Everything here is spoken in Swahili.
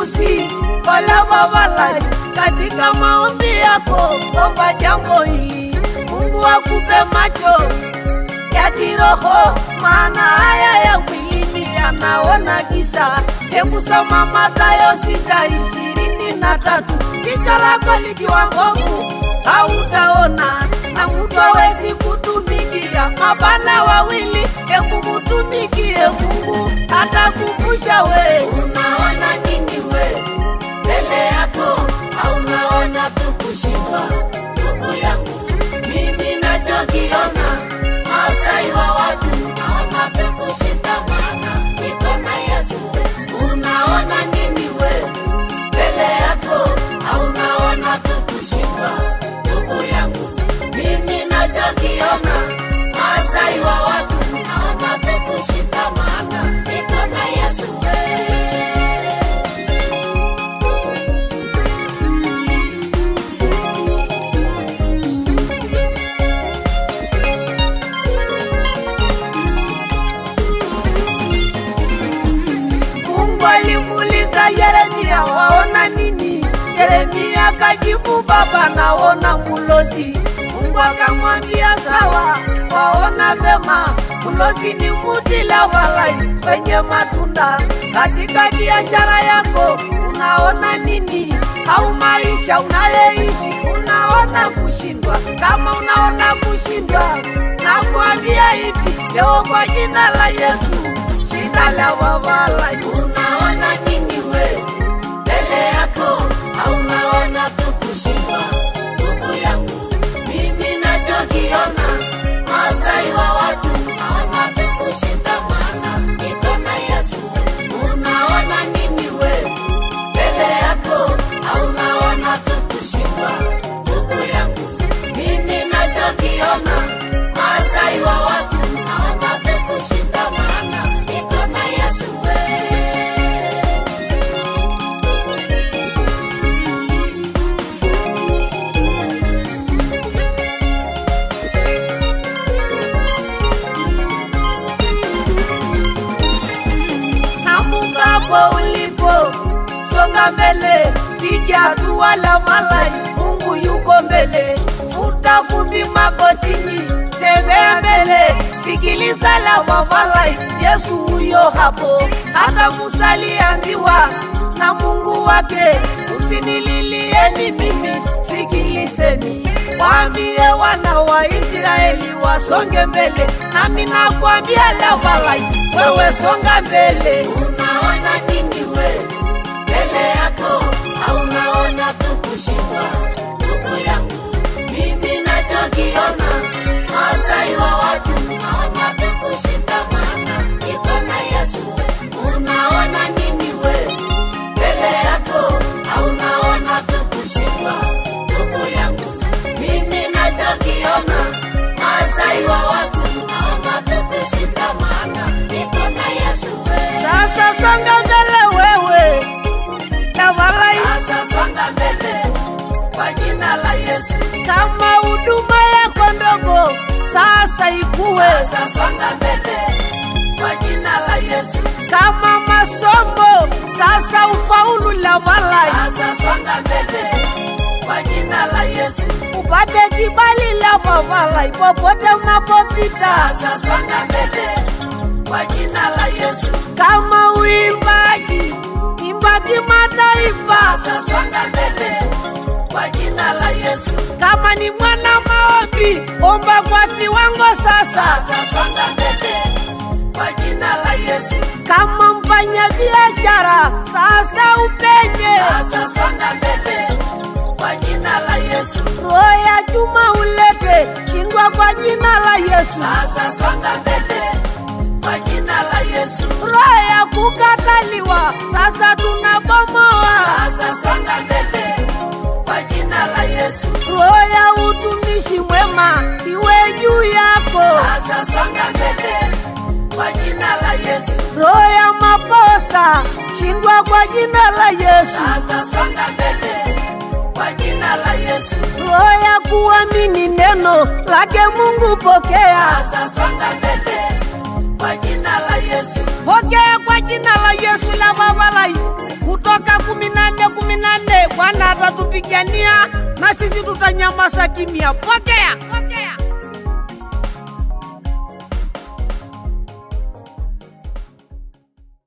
kusi Ole Babalai, katika maombi yako omba jambo hili, Mungu akupe macho ya kiroho, maana haya ya mwilini yanaona giza. Hebu soma Mathayo sita ishirini na tatu jicho lako likiwa ngovu hautaona, na mtu hawezi kutumikia mabana wawili. Hebu mutumikie Mungu atakuvusha we. Unaona nini we mbele yako, au unaona tu kushindwa? Ndugu yangu, mimi nachokiona Masai wa watu naona tu kushinda, maana niko na Yesu. Unaona nini we mbele yako, au unaona tu kushindwa? Ndugu yangu, mimi nachokiona Masai wa watu naona tu kushinda, maana niko na Yesu. Mungu alimuuliza Yeremia, waona nini? Yeremia kajibu, Baba, naona mulozi. Mungu akamwambia sawa, waona vema. Mulozi ni muti la walai wenye matunda. Katika biashara yako unaona nini? Au maisha unayoishi unaona kushindwa? Kama unaona kushindwa, nakwambia hivi leo kwa jina la Yesu shida la wawala. Unaona nini we mbele yako, au unaona tu kushindwa? Ndugu yangu, mimi nachokiona Masai wa watu naona tu kushinda, maana niko na Yesu. Unaona nini we mbele yako, au unaona tu kushindwa? Ndugu yangu, mimi nachokiona Masai wa watu naona tu kushinda, maana niko na Yesu we. Namukapo ulipo, songa mbele, piga hatua la malai, Mungu yuko mbele. Futa vumbi magotini, tembea mbele, sikiliza la wamalai, Yesu huyo hapo. Hata Musa aliambiwa na Mungu wake, usinililieni mimi, sikilizeni waambie wana wa Israeli wasonge mbele, nami nakwambia Lavalai, wewe songa mbele. Unaona nini we mbele yako, au unaona tu kushindwa? Ndugu yangu, mimi nachokiona Masai wa watu naona tu kushinda, maana niko na Yesu. Unaona nini we mbele yako, au unaona tu kushindwa? Ndugu yangu, mimi nachokiona Masai wa watu naona tu kushinda, maana niko na Yesu. Sasa songa mbele wewe Tafadhali sasa songa mbele kwa jina la Yesu. Kama huduma yako ndogo sasa ikuwe, sasa songa mbele kwa jina la Yesu. Kama masomo sasa ufaulu la walai, sasa songa mbele kwa jina la Yesu. Upate kibali la mawalai popote unapopita, sasa songa mbele kwa jina la Yesu. Kama uimbaji imba kimataifa, sasa songa mbele kwa jina la Yesu. Kama ni mwana maombi, omba kwa viwango sasa, sasa songa mbele kwa jina la Yesu. Kama mfanya biashara, sasa upenye, sasa songa mbele kwa jina la Yesu. Roho ya chuma ulete, shindwa kwa jina la Yesu. Sasa songa mbele kwa jina la Yesu. Roho ya kukataliwa, sasa tunabomoa. Sasa songa mbele kwa jina la Yesu. Roho ya utumishi mwema iwe juu yako. Sasa songa mbele kwa jina la Yesu. Roho ya maposa shindwa kwa jina la Yesu. Sasa songa mbele kwa jina la Yesu. Roho ya kuamini neno lake Mungu pokea. Sasa songa mbele kwa jina la Yesu. Pokea kwa jina la Yesu la babalai kutoka kumi sisi tutanyamaza kimya. Pokea, pokea.